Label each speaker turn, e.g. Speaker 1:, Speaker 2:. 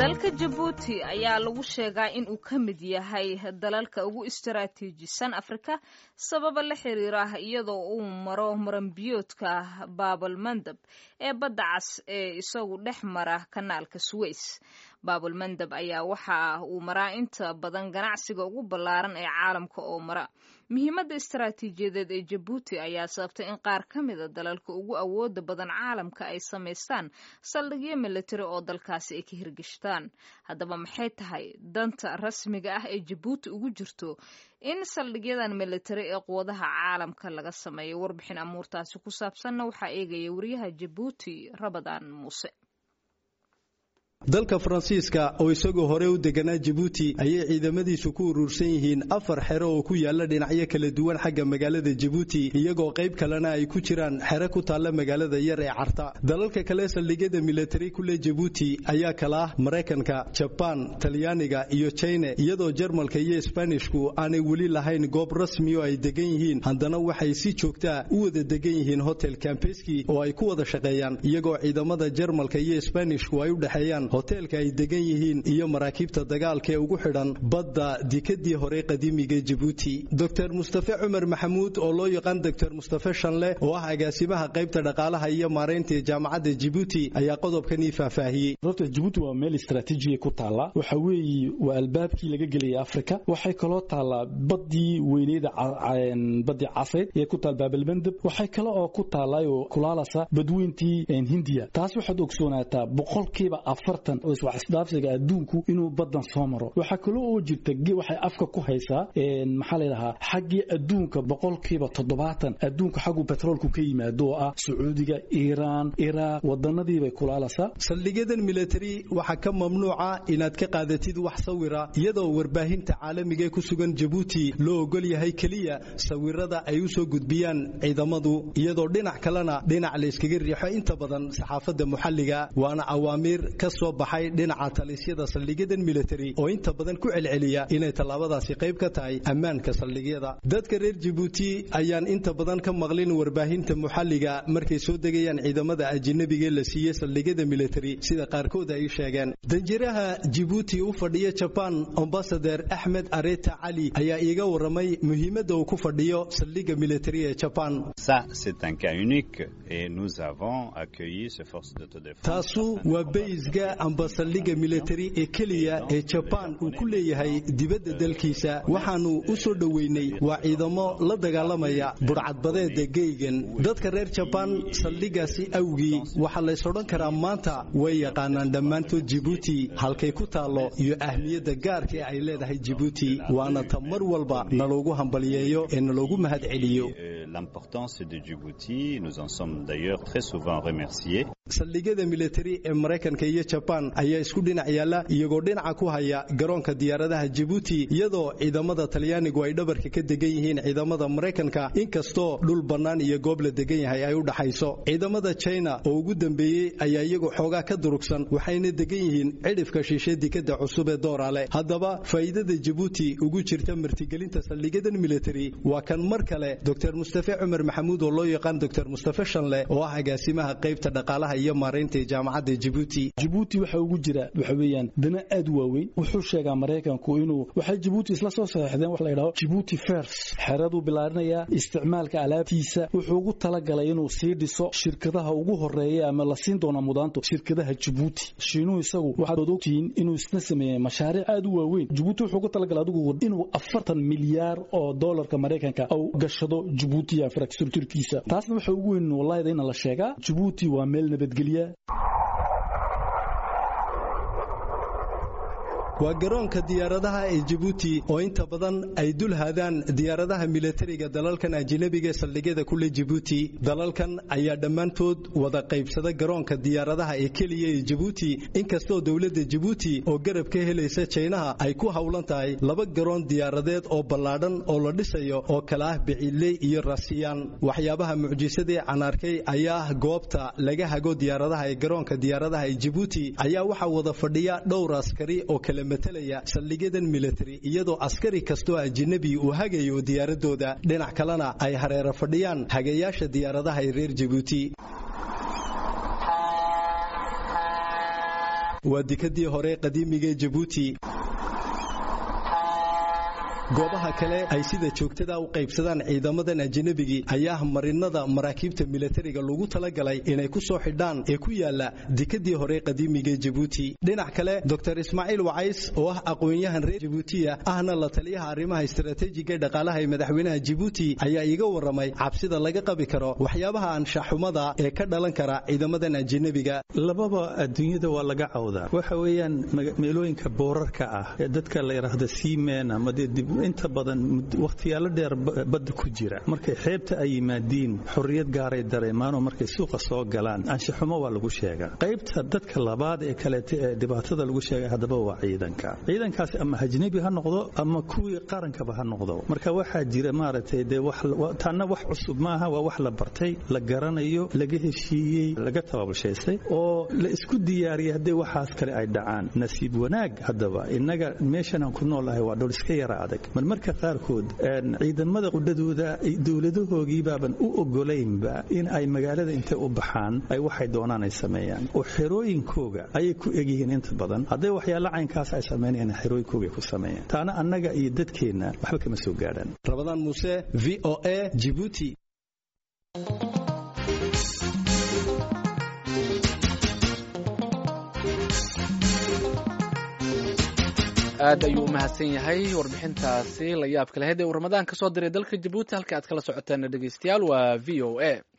Speaker 1: dalka jabuuti ayaa lagu sheegaa in uu ka mid yahay dalalka ugu istaraatiijisan afrika sababa la xiriira iyadoo uu maro maranbiyoodka baabal mandab ee badda cas ee isagu dhex mara kanaalka suweys baabul mandab ayaa waxa uu maraa inta badan ganacsiga ugu ballaaran ee caalamka oo mara muhiimadda istaraatiijiyadeed ee jabuuti ayaa sababtay in qaar ka mida dalalka ugu awooda badan caalamka ay samaystaan saldhigyo militari oo dalkaasi ay ka hirgashtaan haddaba maxay tahay danta rasmiga ah ee jabuuti ugu jirto in saldhigyadan militari ee quwadaha caalamka laga sameeyo warbixin amuurtaasi ku saabsanna waxaa eegaya wariyaha jabuuti rabadaan muuse
Speaker 2: dalka faransiiska oo isagoo hore u deganaa jabuuti ayay ciidamadiisu ku urursan yihiin afar xero oo ku yaala dhinacyo kala duwan xagga magaalada jabuuti iyagoo qayb kalena ay ku jiraan xero ku taalla magaalada yar ee carta dalalka kale saldhigyada militari kule jabuuti ayaa kala ah maraykanka jabaan talyaaniga iyo jina iyadoo jarmalka iyo sbanishku aanay weli lahayn goob rasmi oo ay degan yihiin haddana waxay si joogtaa u wada degan yihiin hotel kambeski oo ay ku wada shaqeeyaan iyagoo ciidamada jarmalka iyo sbanishku ay u dhexeeyaan hoteelka ay degan yihiin iyo maraakiibta dagaalka ee ugu xidhan badda dikadii hore qadiimiga jabuuti dor mustafe cumar maxamuud oo loo yaqaan dor mustafe shanle oo ah agaasimaha qaybta dhaqaalaha iyo maaraynta ee jaamacadda jabuuti ayaa qodobkanii faahfaahiyey
Speaker 3: horta jabuuti waa meel istraatiijiya ku taalla waxa weeye waa albaabkii laga gelaya afrika waxay kaloo taallaa baddii weyneyda baddii casayd ee ku taal baabalmandab waxay kale oo ku taallaayo kulaalasa badweyntii hindiya taas waxaad ogsoonaataa boqolkiiba afartan oo iswax isdhaafsiga adduunku inuu badan soo maro waxaa kaloo oo jirta waxay afka ku haysaa maxaa layidhahaa xaggii adduunka boqolkiiba toddobaatan adduunka xaggu betroolku ka yimaado oo ah sacuudiga iiraan iraaq wadanadiibay kulaalasaa
Speaker 2: saldhigyadan militari waxaa ka mamnuuca inaad ka qaadatid wax sawira iyadoo warbaahinta caalamiga ee ku sugan jabuuti loo ogol yahay keliya sawirada ay u soo gudbiyaan ciidamadu iyadoo dhinac kalena dhinac layskaga riixo inta badan saxaafadda muxalliga waana awaamiir ka soo baxay dhinaca talisyada saldhigyadan militari oo inta badan ku celceliya inay tallaabadaasi qayb ka tahay ammaanka saldhigyada dadka reer jabuuti ayaan inta badan ka maqlin warbaahinta muxalliga markay soo degayaan ciidamada ajinabigaee la siiyey saldhigyada militari sida qaarkood ay sheegeen danjiraha jabuuti u fadhiya jabaan ambasader axmed areta cali ayaa iiga waramay muhiimadda uu ku fadhiyo saldhigga militari ee jabaan taasu waa baysga amba saldhigga militari ee keliya ee jabaan uu ku leeyahay dibadda dalkiisa waxaannu u soo dhoweynay waa ciidamo la dagaalamaya budhcadbadeeda geygan dadka reer jabaan saldhiggaasi awgii waxaa lays odhan karaa maanta way yaqaanaan dhammaantood jibuuti halkay ku taallo iyo ahmiyadda gaarka ee ay leedahay jibuuti waana ta mar walba naloogu hambaliyeeyo ee naloogu mahad celiyo saldhigyada militari ee maraykanka iyo jabaan ayaa isku dhinac yaalla iyagoo dhinaca ku haya garoonka diyaaradaha jabuuti iyadoo ciidamada talyaanigu ay dhabarka ka degan yihiin ciidamada maraykanka inkastoo dhul bannaan iyo goob la degan yahay ay u dhaxayso ciidamada jina oo ugu dambeeyey ayaa iyagu xoogaa ka durugsan waxayna degan yihiin cidhifka shiishe dikadda cusub ee doorale haddaba faa'iidada jabuuti ugu jirta martigelinta saldhigyadan militari waa kan mar kale dor mustafe cumar maxamuud oo loo yaqaan dor mustafe shanle oo ah agaasimaha qaybta dhaqaalaha iyo maaraynta jaamacadda jabuuti
Speaker 3: jabuuti waxa ugu jira waxa weeyaan dana aad u waaweyn wuxuu sheegaa maraykanku inuu waxay jabuuti isla soo saxeexdeen wax la yidhaho jabuuti fers xeraduu bilaarinayaa isticmaalka alaabtiisa wuxuu ugu talagalay inuu sii dhiso shirkadaha ugu horeeya ama la siin doona mudaanto shirkadaha jabuuti shiinuhu isagu waxaad ogtihiin inuu isna sameeyey mashaariic aad u waaweyn jabuuti wuxuu ugu talagalay adigu inuu afartan milyaar oo doolarka maraykanka uu gashado jabuuti infrastructurkiisa taasna waxa ugu weyn wallahida in la sheegaa jabuuti waa meel nabadgelya
Speaker 2: waa garoonka diyaaradaha ee jabuuti oo inta badan ay dul haadaan diyaaradaha militariga dalalkan ajinabiga ee saldhigyada kule jabuuti dalalkan ayaa dhammaantood wada qaybsada garoonka diyaaradaha ee keliya ee jabuuti inkastoo dowladda jabuuti oo garab ka helaysa jaynaha ay ku howlan tahay laba garoon diyaaradeed oo ballaadhan oo la dhisayo oo kala ah biciidley iyo rasiyaan waxyaabaha mucjisadee canaarkay ayaa ah goobta laga hago diyaaradaha ee garoonka diyaaradaha ee jabuuti ayaa waxaa wada fadhiya dhowr askari oo kala matalaya saldhigyadan militari iyadoo askari kastoo ajinabi uu hagayo diyaaradooda dhinac kalena ay hareero fadhiyaan hagayaasha diyaaradaha ee reer jabuuti waa dekadii hore qadiimiga jabuuti goobaha kale ay sida joogtada u qaybsadaan ciidamadan ajnabigii ayaa marinada maraakiibta milatariga lagu talagalay inay ku soo xidhaan ee ku yaala dekadii hore qadiimiga jabuuti dhinac kale dor ismaaciil wacays oo ah aqoon-yahan reer jabuutiya ahna la taliyaha arrimaha istaraatiijiga ee dhaqaalaha ee madaxweynaha jabuuti ayaa iiga warramay cabsida laga qabi karo waxyaabaha anshaxumada ee ka dhalan kara ciidamadan ajnabiga
Speaker 4: lababa adduunyada waa laga cawdaa waxa weeyaan meelooyinka boorarka ah ee dadka la yidhaahda seamen ama inta badan wakhtiyaalo dheer badda ku jira markay xeebta ay yimaadiin xorriyad gaaray dareemaanoo markay suuqa soo galaan anshaxumo waa lagu sheegaa qaybta dadka labaad ee kaleeta ee dhibaatada lagu sheegay haddaba waa ciidanka ciidankaasi ama ajnebi ha noqdo ama kuwii qarankaba ha noqdo marka waxaa jira maaragtay dee taanna wax cusub maaha waa wax la bartay la garanayo laga heshiiyey laga tababashaystay oo la isku diyaariyay haddii waxaas kale ay dhacaan nasiib wanaag haddaba innaga meeshanaan ku noolahay waa dhul iska yara adag marmarka qaarkood ciidamada qudhadooda dowladahoogii baaban u ogolaynba in ay magaalada intay u baxaan ay waxay doonaan ay sameeyaan oo xerooyinkooga ayay ku egyihiin inta badan hadday waxyaala caynkaas ay samaynayaan xerooyinkooga ku sameeyaan taana annaga iyo dadkeenna waxba kama soo gaadhaan
Speaker 2: rabadaan muuse v o a jibuuti
Speaker 5: aad ayuu u mahadsan yahay warbixintaasi la yaabka lahayd ee uu ramadaan ka soo diray dalka jabuuti halka aad kala socoteen dhegeystayaal waa v o a